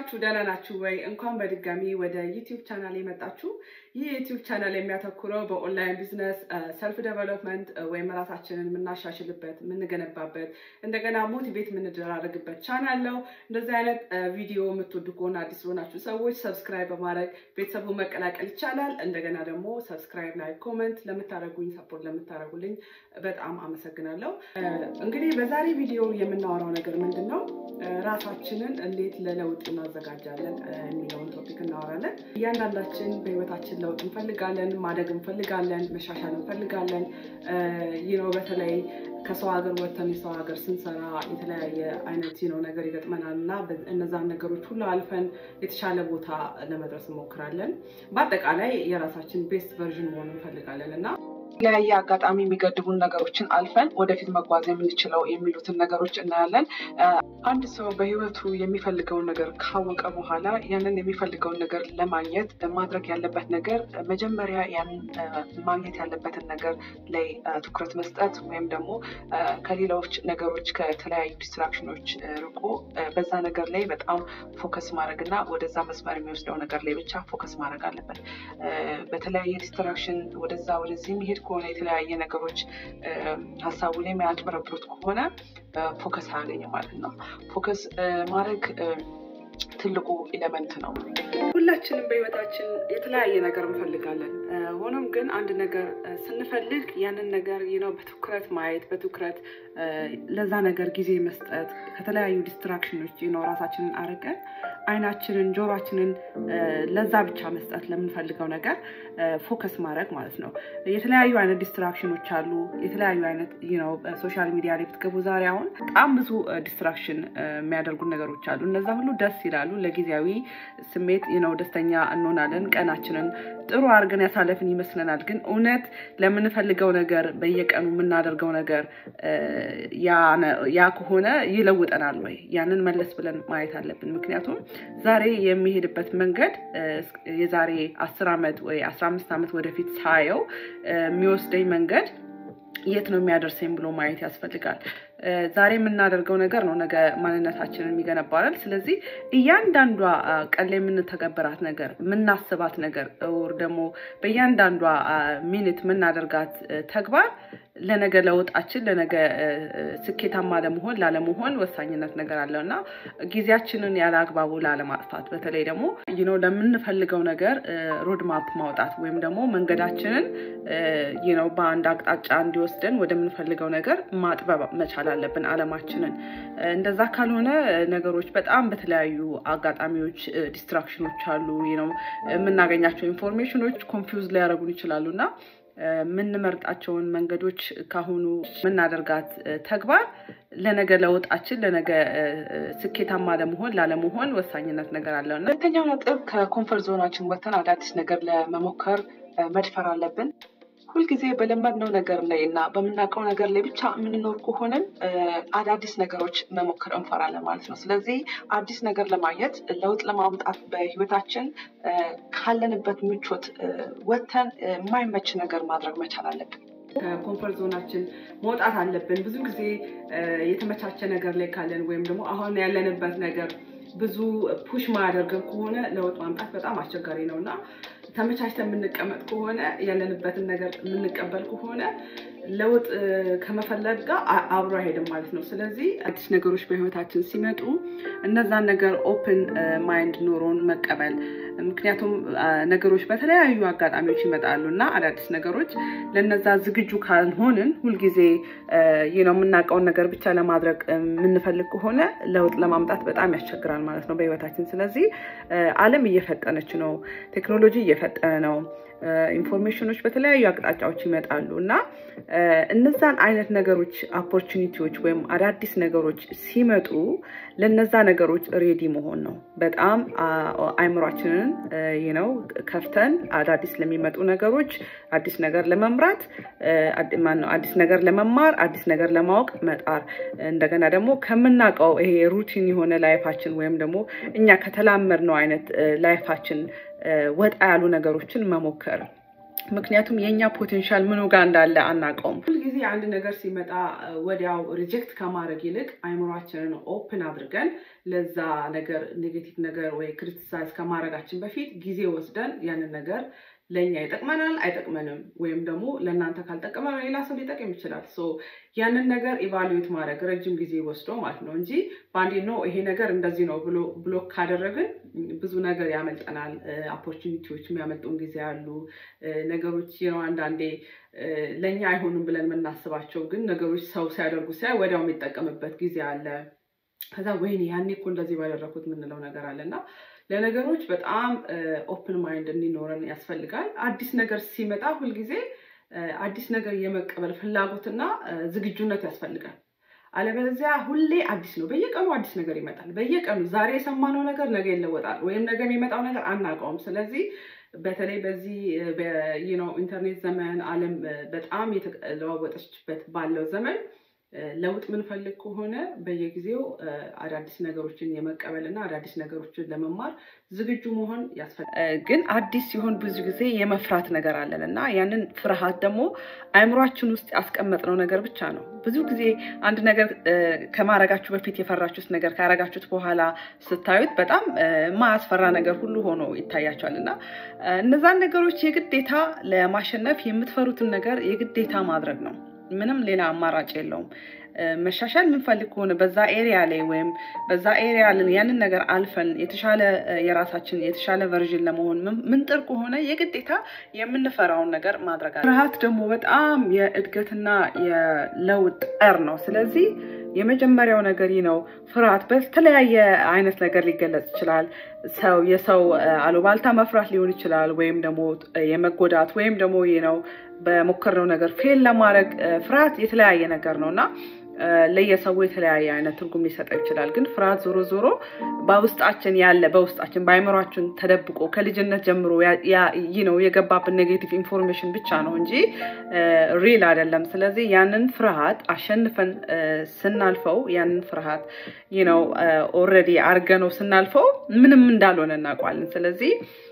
ናችሁ? ደህና ናችሁ ወይ? እንኳን በድጋሚ ወደ ዩቲዩብ ቻናል የመጣችሁ። ይህ ዩቲዩብ ቻናል የሚያተኩረው በኦንላይን ቢዝነስ ሰልፍ ዴቨሎፕመንት ወይም ራሳችንን የምናሻሽልበት የምንገነባበት፣ እንደገና ሞቲቬት የምንደራረግበት ቻናል ነው። እንደዚህ አይነት ቪዲዮ የምትወዱ ከሆነ አዲስ ለሆናችሁ ሰዎች ሰብስክራይብ በማድረግ ቤተሰቡ መቀላቀል ይቻላል። እንደገና ደግሞ ሰብስክራይብ ላይ ኮመንት ለምታደርጉኝ ሰፖርት ለምታደርጉልኝ በጣም አመሰግናለሁ። እንግዲህ በዛሬ ቪዲዮ የምናወራው ነገር ምንድን ነው? ራሳችንን እንዴት ለለውጥ እናዘጋጃለን የሚለውን ቶፒክ እናወራለን። እያንዳንዳችን በህይወታችን ለውጥ እንፈልጋለን፣ ማደግ እንፈልጋለን፣ መሻሻል እንፈልጋለን። ይህ ነው በተለይ ከሰው ሀገር ወጥተን የሰው ሀገር ስንሰራ የተለያየ አይነት ነው ነገር ይገጥመናል እና እነዛን ነገሮች ሁሉ አልፈን የተሻለ ቦታ ለመድረስ እንሞክራለን። በአጠቃላይ የራሳችን ቤስት ቨርዥን መሆን እንፈልጋለን እና የተለያየ አጋጣሚ የሚገድቡን ነገሮችን አልፈን ወደፊት መጓዝ የምንችለው የሚሉትን ነገሮች እናያለን። አንድ ሰው በህይወቱ የሚፈልገውን ነገር ካወቀ በኋላ ያንን የሚፈልገውን ነገር ለማግኘት ማድረግ ያለበት ነገር መጀመሪያ ያንን ማግኘት ያለበትን ነገር ላይ ትኩረት መስጠት ወይም ደግሞ ከሌሎች ነገሮች ከተለያዩ ዲስትራክሽኖች ርቆ በዛ ነገር ላይ በጣም ፎከስ ማድረግ እና ወደዛ መስመር የሚወስደው ነገር ላይ ብቻ ፎከስ ማድረግ አለበት። በተለያየ ዲስትራክሽን ወደዛ ወደዚህ የሚሄድ ከሆነ የተለያየ ነገሮች ሀሳቡ ላይ የሚያጭበረብሩት ከሆነ ፎከስ አያገኝም ማለት ነው። ፎከስ ማድረግ ትልቁ ኤሌመንት ነው። ሁላችንም በህይወታችን የተለያየ ነገር እንፈልጋለን። ሆኖም ግን አንድ ነገር ስንፈልግ ያንን ነገር ነው በትኩረት ማየት፣ በትኩረት ለዛ ነገር ጊዜ መስጠት፣ ከተለያዩ ዲስትራክሽኖች ነው ራሳችንን አርቀን አይናችንን፣ ጆሯችንን ለዛ ብቻ መስጠት ለምንፈልገው ነገር ፎከስ ማድረግ ማለት ነው። የተለያዩ አይነት ዲስትራክሽኖች አሉ። የተለያዩ አይነት ነው ሶሻል ሚዲያ ላይ ብትገቡ ዛሬ አሁን በጣም ብዙ ዲስትራክሽን የሚያደርጉ ነገሮች አሉ። እነዛ ሁሉ ደስ ይላሉ። ለጊዜያዊ ስሜት ነው ደስተኛ እንሆናለን። ቀናችንን ጥሩ አድርገን ያሳለፍን ይመስለናል። ግን እውነት ለምንፈልገው ነገር በየቀኑ የምናደርገው ነገር ያ ከሆነ ይለውጠናል ወይ? ያንን መለስ ብለን ማየት አለብን። ምክንያቱም ዛሬ የሚሄድበት መንገድ የዛሬ አስር ዓመት ወይ አስራ አምስት ዓመት ወደፊት ሳየው የሚወስደኝ መንገድ የት ነው የሚያደርሰኝ ብሎ ማየት ያስፈልጋል። ዛሬ የምናደርገው ነገር ነው ነገ ማንነታችንን የሚገነባል። ስለዚህ እያንዳንዷ ቀን ላይ የምንተገበራት ነገር የምናስባት ነገር ወር ደግሞ በእያንዳንዷ ሚኒት የምናደርጋት ተግባር ለነገ ለውጣችን ለነገ ስኬታማ ለመሆን ላለመሆን ወሳኝነት ነገር አለው እና ጊዜያችንን ያለ አግባቡ ላለማጥፋት በተለይ ደግሞ ነው ለምንፈልገው ነገር ሮድማፕ ማውጣት ወይም ደግሞ መንገዳችንን ነው በአንድ አቅጣጫ እንዲወስደን ወደምንፈልገው ነገር ማጥበብ መቻል አለብን አለማችንን። እንደዛ ካልሆነ ነገሮች በጣም በተለያዩ አጋጣሚዎች ዲስትራክሽኖች አሉ ነው የምናገኛቸው ኢንፎርሜሽኖች ኮንፊውዝ ሊያደርጉን ይችላሉ እና የምንመርጣቸውን መንገዶች ካሁኑ የምናደርጋት ተግባር ለነገ ለውጣችን ለነገ ስኬታማ ለመሆን ላለመሆን ወሳኝነት ነገር አለው እና ሁለተኛው ነጥብ ከኮንፈርት ዞናችን ወጥተን አዳዲስ ነገር ለመሞከር መድፈር አለብን። ሁልጊዜ በለመድነው ነገር ላይ እና በምናውቀው ነገር ላይ ብቻ የምንኖር ከሆንን አዳዲስ ነገሮች መሞከር እንፈራለን ማለት ነው። ስለዚህ አዲስ ነገር ለማየት ለውጥ ለማምጣት በህይወታችን ካለንበት ምቾት ወጥተን የማይመች ነገር ማድረግ መቻል አለብን። ከኮንፈርት ዞናችን መውጣት አለብን። ብዙ ጊዜ የተመቻቸ ነገር ላይ ካለን ወይም ደግሞ አሁን ያለንበት ነገር ብዙ ፑሽ ማያደርገን ከሆነ ለውጥ ማምጣት በጣም አስቸጋሪ ነው እና ተመቻችተን የምንቀመጥ ከሆነ ያለንበትን ነገር የምንቀበል ከሆነ ለውጥ ከመፈለግ ጋር አብሮ አይሄድም ማለት ነው። ስለዚህ አዲስ ነገሮች በህይወታችን ሲመጡ እነዛን ነገር ኦፕን ማይንድ ኖሮን መቀበል ምክንያቱም ነገሮች በተለያዩ አጋጣሚዎች ይመጣሉ እና አዳዲስ ነገሮች ለነዛ ዝግጁ ካልሆንን ሁልጊዜ ነው የምናውቀውን ነገር ብቻ ለማድረግ የምንፈልግ ከሆነ ለውጥ ለማምጣት በጣም ያስቸግራል ማለት ነው በህይወታችን። ስለዚህ ዓለም እየፈጠነች ነው፣ ቴክኖሎጂ እየፈጠነ ነው። ኢንፎርሜሽኖች በተለያዩ አቅጣጫዎች ይመጣሉ እና እነዛን አይነት ነገሮች ኦፖርቹኒቲዎች ወይም አዳዲስ ነገሮች ሲመጡ ለነዛ ነገሮች ሬዲ መሆን ነው። በጣም አይምሯችንን ነው ከፍተን አዳዲስ ለሚመጡ ነገሮች አዲስ ነገር ለመምራት ማነው አዲስ ነገር ለመማር አዲስ ነገር ለማወቅ መጣር እንደገና ደግሞ ከምናውቀው ይሄ ሩቲን የሆነ ላይፋችን ወይም ደግሞ እኛ ከተላመድነው አይነት ላይፋችን ወጣ ያሉ ነገሮችን መሞከር ምክንያቱም የእኛ ፖቴንሻል ምኑ ጋር እንዳለ አናውቀውም። ሁልጊዜ አንድ ነገር ሲመጣ ወዲያው ሪጀክት ከማድረግ ይልቅ አይምሯችንን ኦፕን አድርገን ለዛ ነገር ኔጌቲቭ ነገር ወይ ክሪቲሳይዝ ከማድረጋችን በፊት ጊዜ ወስደን ያንን ነገር ለእኛ ይጠቅመናል አይጠቅመንም፣ ወይም ደግሞ ለእናንተ ካልጠቀመ ሌላ ሰው ሊጠቅም ይችላል። ሶ ያንን ነገር ኢቫሉዌት ማድረግ ረጅም ጊዜ ወስዶ ማለት ነው እንጂ በአንዴ ነው ይሄ ነገር እንደዚህ ነው ብሎ ብሎክ ካደረግን ብዙ ነገር ያመልጠናል። ኦፖርቹኒቲዎች የሚያመልጡን ጊዜ አሉ። ነገሮች ነው አንዳንዴ ለእኛ አይሆኑም ብለን የምናስባቸው ግን ነገሮች ሰው ሲያደርጉ ሲያይ ወዲያው የሚጠቀምበት ጊዜ አለ። ከዛ ወይኔ ያኔ እኮ እንደዚህ ባደረኩት የምንለው ነገር አለ እና ለነገሮች በጣም ኦፕን ማይንድ እንዲኖረን ያስፈልጋል። አዲስ ነገር ሲመጣ ሁልጊዜ አዲስ ነገር የመቀበል ፍላጎትና ዝግጁነት ያስፈልጋል። አለበለዚያ ሁሌ አዲስ ነው። በየቀኑ አዲስ ነገር ይመጣል። በየቀኑ ዛሬ የሰማነው ነገር ነገ ይለወጣል፣ ወይም ነገ የሚመጣው ነገር አናውቀውም። ስለዚህ በተለይ በዚህ ኢንተርኔት ዘመን ዓለም በጣም የተለዋወጠችበት ባለው ዘመን ለውጥ ምንፈልግ ከሆነ በየጊዜው አዳዲስ ነገሮችን የመቀበል እና አዳዲስ ነገሮችን ለመማር ዝግጁ መሆን ያስፈልጋል። ግን አዲስ ሲሆን ብዙ ጊዜ የመፍራት ነገር አለን እና ያንን ፍርሃት ደግሞ አእምሯችን ውስጥ ያስቀመጥነው ነገር ብቻ ነው። ብዙ ጊዜ አንድ ነገር ከማረጋችሁ በፊት የፈራችሁት ነገር ካረጋችሁት በኋላ ስታዩት በጣም ማያስፈራ ነገር ሁሉ ሆኖ ይታያቸዋል እና እነዛን ነገሮች የግዴታ ለማሸነፍ የምትፈሩትን ነገር የግዴታ ማድረግ ነው። ምንም ሌላ አማራጭ የለውም። መሻሻል የምንፈልግ ከሆነ በዛ ኤሪያ ላይ ወይም በዛ ኤሪያ ያንን ነገር አልፈን የተሻለ የራሳችን የተሻለ ቨርዥን ለመሆን ምንጥር ከሆነ የግዴታ የምንፈራውን ነገር ማድረግ አለ። ፍርሃት ደግሞ በጣም የእድገትና የለውጥ ጠር ነው። ስለዚህ የመጀመሪያው ነገር ነው ፍርሃት በተለያየ አይነት ነገር ሊገለጽ ይችላል። ሰው የሰው አሉባልታ መፍራት ሊሆን ይችላል፣ ወይም ደግሞ የመጎዳት ወይም ደግሞ ነው በሞከርነው ነገር ፌል ለማድረግ ፍርሃት የተለያየ ነገር ነው እና ለየሰው የተለያየ አይነት ትርጉም ሊሰጠው ይችላል። ግን ፍርሃት ዞሮ ዞሮ በውስጣችን ያለ በውስጣችን በአይምሯችን ተደብቆ ከልጅነት ጀምሮ ነው የገባብን ኔጌቲቭ ኢንፎርሜሽን ብቻ ነው እንጂ ሪል አይደለም። ስለዚህ ያንን ፍርሃት አሸንፈን ስናልፈው ያንን ፍርሃት ነው ኦልሬዲ አድርገነው ስናልፈው ምንም እንዳልሆነ እናውቀዋለን። ስለዚህ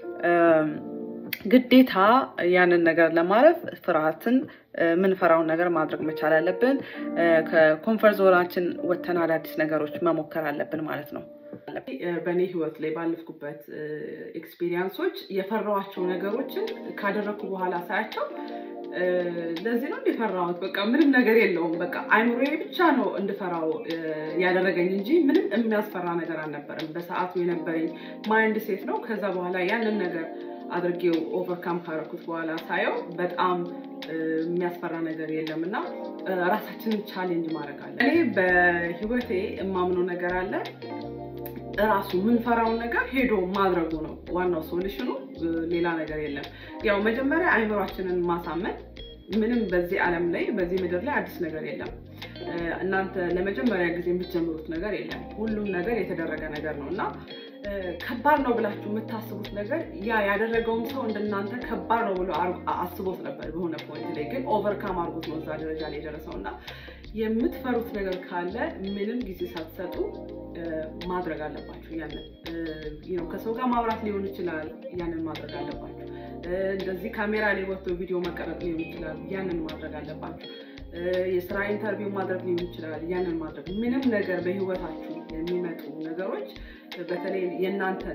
ግዴታ ያንን ነገር ለማለፍ ፍርሃትን የምንፈራውን ነገር ማድረግ መቻል አለብን። ከኮንፈርት ዞናችን ወተን አዳዲስ ነገሮች መሞከር አለብን ማለት ነው። በእኔ ህይወት ላይ ባለፍኩበት ኤክስፒሪየንሶች የፈራኋቸው ነገሮችን ካደረግኩ በኋላ ሳያቸው ለዚህ ነው እንዲፈራሁት። በቃ ምንም ነገር የለውም። በቃ አይምሮዬ ብቻ ነው እንድፈራው ያደረገኝ እንጂ ምንም የሚያስፈራ ነገር አልነበረም። በሰዓቱ የነበረኝ ማይንድ ሴት ነው። ከዛ በኋላ ያንን ነገር አድርጌው ኦቨርካም ካረኩት በኋላ ሳየው በጣም የሚያስፈራ ነገር የለም እና ራሳችንን ቻሌንጅ ማድረግ አለ። እኔ በህይወቴ የማምነው ነገር አለ። ራሱ የምንፈራውን ነገር ሄዶ ማድረጉ ነው ዋናው ሶሉሽኑ፣ ሌላ ነገር የለም። ያው መጀመሪያ አይምሯችንን ማሳመን ምንም በዚህ ዓለም ላይ በዚህ ምድር ላይ አዲስ ነገር የለም። እናንተ ለመጀመሪያ ጊዜ የምትጀምሩት ነገር የለም። ሁሉም ነገር የተደረገ ነገር ነው እና ከባድ ነው ብላችሁ የምታስቡት ነገር ያ ያደረገውም ሰው እንደናንተ ከባድ ነው ብሎ አስቦት ነበር በሆነ ፖይንት ላይ ግን ኦቨርካም አድርጎት ነው እዛ ደረጃ ላይ የደረሰው እና የምትፈሩት ነገር ካለ ምንም ጊዜ ሳትሰጡ ማድረግ አለባችሁ። ያንን ከሰው ጋር ማውራት ሊሆን ይችላል። ያንን ማድረግ አለባችሁ። እንደዚህ ካሜራ ላይ ወጥቶ ቪዲዮ መቀረጥ ሊሆን ይችላል። ያንን ማድረግ አለባችሁ። የስራ ኢንተርቪው ማድረግ ሊሆን ይችላል። ያንን ማድረግ ምንም ነገር በህይወታችሁ የሚመጡ ነገሮች በተለይ የእናንተን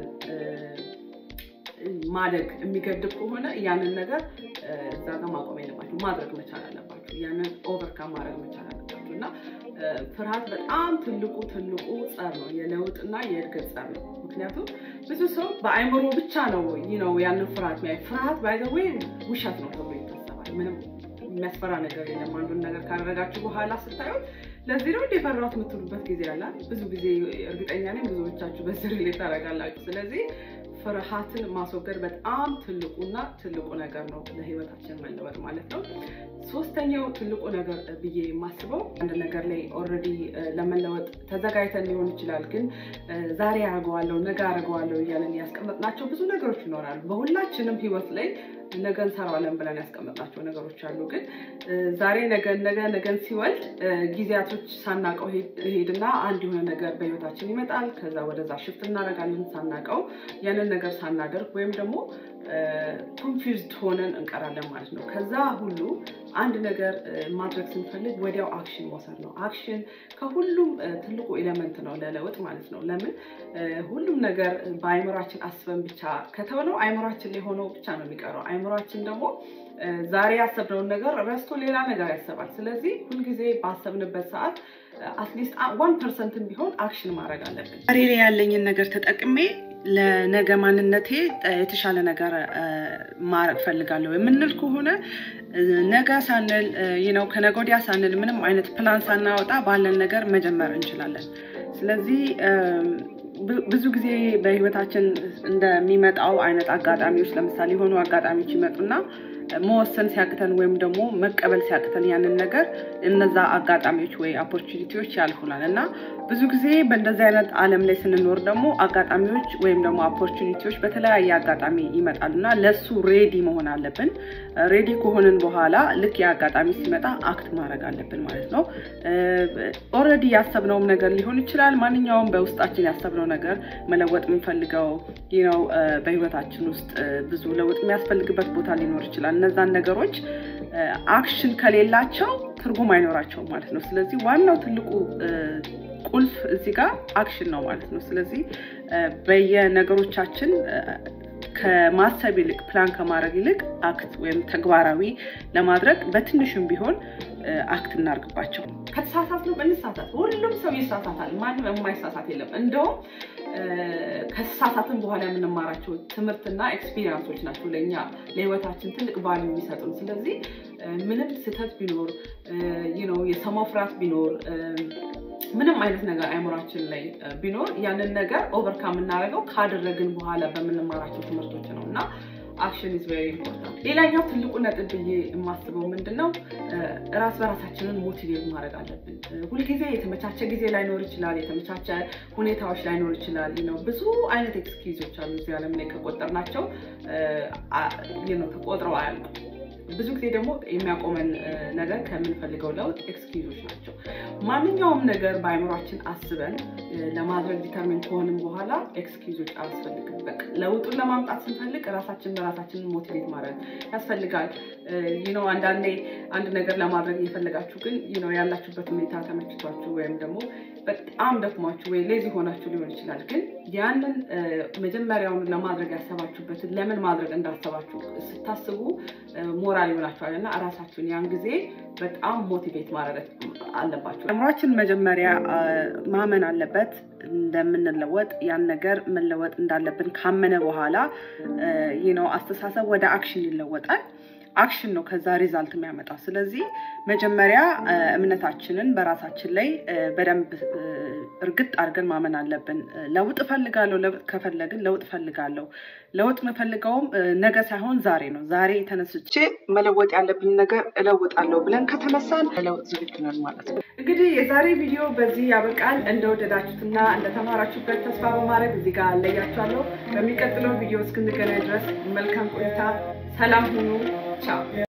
ማደግ የሚገድብ ከሆነ ያንን ነገር እዛ ጋር ማቆም የለባችሁ፣ ማድረግ መቻል አለባችሁ። ያንን ኦቨርካም ማድረግ መቻል አለባችሁ እና ፍርሃት በጣም ትልቁ ትልቁ ጸር ነው፣ የለውጥና የእድገት ጸር ነው። ምክንያቱም ብዙ ሰው በአይምሮ ብቻ ነው ነው ያንን ፍርሃት ሚያይ ፍርሃት ባይዘዌ ውሸት ነው ተብሎ ይታሰባል። ምንም የሚያስፈራ ነገር የለም። አንዱን ነገር ካደረጋችሁ በኋላ ስታዩት ለዚህ ነው የፈራሁት የምትሉበት ጊዜ አለ። ብዙ ጊዜ እርግጠኛ ነኝ ብዙዎቻችሁ በዚህ ሪሌት ታደርጋላችሁ። ስለዚህ ፍርሃትን ማስወገድ በጣም ትልቁና ትልቁ ነገር ነው ለህይወታችን መለወጥ ማለት ነው። ሶስተኛው ትልቁ ነገር ብዬ የማስበው አንድ ነገር ላይ ኦልሬዲ ለመለወጥ ተዘጋጅተን ሊሆን ይችላል፣ ግን ዛሬ አደርገዋለሁ ነገ አደርገዋለሁ እያለን ያስቀመጥናቸው ብዙ ነገሮች ይኖራሉ። በሁላችንም ህይወት ላይ ነገ እንሰራዋለን ብለን ያስቀመጥናቸው ነገሮች አሉ። ግን ዛሬ ነገን ነገ ነገን ሲወልድ ጊዜያቶች ሳናቀው ሄድና አንድ የሆነ ነገር በህይወታችን ይመጣል። ከዛ ወደዛ ሽፍት እናደርጋለን ሳናቀው ያንን ነገር ሳናደርግ ወይም ደግሞ ኮንፊውዝድ ሆነን እንቀራለን ማለት ነው። ከዛ ሁሉ አንድ ነገር ማድረግ ስንፈልግ ወዲያው አክሽን መውሰድ ነው። አክሽን ከሁሉም ትልቁ ኤሌመንት ነው ለለውጥ ማለት ነው። ለምን ሁሉም ነገር በአይምሯችን አስበን ብቻ ከተውነው አይምሯችን ላይ ሆነው ብቻ ነው የሚቀረው። አይምሯችን ደግሞ ዛሬ ያሰብነውን ነገር ረስቶ ሌላ ነገር ያሰባል። ስለዚህ ሁልጊዜ ባሰብንበት ሰዓት አትሊስት ዋን ፐርሰንትን ቢሆን አክሽን ማድረግ አለብን። ዛሬ ላይ ያለኝን ነገር ተጠቅሜ ለነገ ማንነቴ የተሻለ ነገር ማድረግ ፈልጋለሁ የምንል ከሆነ ነገ ሳንል ነው ከነገ ወዲያ ሳንል ምንም አይነት ፕላን ሳናወጣ ባለን ነገር መጀመር እንችላለን። ስለዚህ ብዙ ጊዜ በህይወታችን እንደሚመጣው አይነት አጋጣሚዎች ለምሳሌ የሆኑ አጋጣሚዎች ይመጡና መወሰን ሲያቅተን ወይም ደግሞ መቀበል ሲያቅተን ያንን ነገር እነዛ አጋጣሚዎች ወይ ኦፖርቹኒቲዎች ያልፉናል እና ብዙ ጊዜ በእንደዚህ አይነት ዓለም ላይ ስንኖር ደግሞ አጋጣሚዎች ወይም ደግሞ ኦፖርቹኒቲዎች በተለያየ አጋጣሚ ይመጣሉ እና ለሱ ሬዲ መሆን አለብን። ሬዲ ከሆንን በኋላ ልክ የአጋጣሚ ሲመጣ አክት ማድረግ አለብን ማለት ነው። ኦልሬዲ ያሰብነውም ነገር ሊሆን ይችላል። ማንኛውም በውስጣችን ያሰብነው ነገር መለወጥ የምንፈልገው ነው። በህይወታችን ውስጥ ብዙ ለውጥ የሚያስፈልግበት ቦታ ሊኖር ይችላል። እነዛን ነገሮች አክሽን ከሌላቸው ትርጉም አይኖራቸውም ማለት ነው። ስለዚህ ዋናው ትልቁ ቁልፍ እዚህ ጋር አክሽን ነው ማለት ነው። ስለዚህ በየነገሮቻችን ከማሰብ ይልቅ ፕላን ከማድረግ ይልቅ አክት ወይም ተግባራዊ ለማድረግ በትንሹም ቢሆን አክት እናርግባቸው። ከተሳሳት ነው እንሳሳት። ሁሉም ሰው ይሳሳታል። ማንም የማይሳሳት የለም። እንደውም ከተሳሳትን በኋላ የምንማራቸው ትምህርትና ኤክስፒሪንሶች ናቸው ለእኛ ለህይወታችን ትልቅ ቫሉ የሚሰጡን። ስለዚህ ምንም ስህተት ቢኖር ነው የሰው መፍራት ቢኖር ምንም አይነት ነገር አይምሯችን ላይ ቢኖር ያንን ነገር ኦቨርካም የምናደርገው ካደረግን በኋላ በምንማራቸው ትምህርቶች ነው እና አክሽን ኢዝ ቬሪ ኢምፖርታንት። ሌላኛው ትልቁ ነጥብ ብዬ የማስበው ምንድን ነው ራስ በራሳችንን ሞቲቬት ማድረግ አለብን። ሁልጊዜ የተመቻቸ ጊዜ ላይኖር ይችላል፣ የተመቻቸ ሁኔታዎች ላይኖር ይችላል። ነው ብዙ አይነት ኤክስኪዞች አሉ እዚህ ዓለም ላይ ከቆጠርናቸው ተቆጥረው አያልቁም። ብዙ ጊዜ ደግሞ የሚያቆመን ነገር ከምንፈልገው ለውጥ ኤክስኪዞች ናቸው። ማንኛውም ነገር በአይምሯችን አስበን ለማድረግ ዲተርሚን ከሆንም በኋላ ኤክስኪዞች አያስፈልግም። በቃ ለውጡን ለማምጣት ስንፈልግ ራሳችን በራሳችንን ሞቲቬት ማድረግ ያስፈልጋል። ነው አንዳንዴ አንድ ነገር ለማድረግ እየፈለጋችሁ ግን ነው ያላችሁበት ሁኔታ ተመችቷችሁ ወይም ደግሞ በጣም ደክሟችሁ ወይ ሌዚ ሆናችሁ ሊሆን ይችላል። ግን ያንን መጀመሪያውን ለማድረግ ያሰባችሁበትን ለምን ማድረግ እንዳሰባችሁ ስታስቡ ሞራል ይሆናችኋል እና እራሳችሁን ያን ጊዜ በጣም ሞቲቬት ማድረግ አለባችሁ። አእምሯችን መጀመሪያ ማመን አለበት እንደምንለወጥ ያን ነገር መለወጥ እንዳለብን ካመነ በኋላ ነው አስተሳሰብ ወደ አክሽን ይለወጣል። አክሽን ነው ከዛ ሪዛልት የሚያመጣው። ስለዚህ መጀመሪያ እምነታችንን በራሳችን ላይ በደንብ እርግጥ አድርገን ማመን አለብን። ለውጥ እፈልጋለሁ። ለውጥ ከፈለግን ለውጥ እፈልጋለሁ። ለውጥ የምፈልገውም ነገ ሳይሆን ዛሬ ነው። ዛሬ ተነስቼ መለወጥ ያለብኝ ነገር እለውጣለሁ ብለን ከተነሳን ለውጥ ዝግጁ ነን ማለት ነው። እንግዲህ የዛሬ ቪዲዮ በዚህ ያበቃል። እንደወደዳችሁትና እንደተማራችሁበት ተስፋ በማድረግ እዚህ ጋር አለያችኋለሁ። በሚቀጥለው ቪዲዮ እስክንገናኝ ድረስ መልካም ቆይታ። ሰላም ሁኑ። ቻው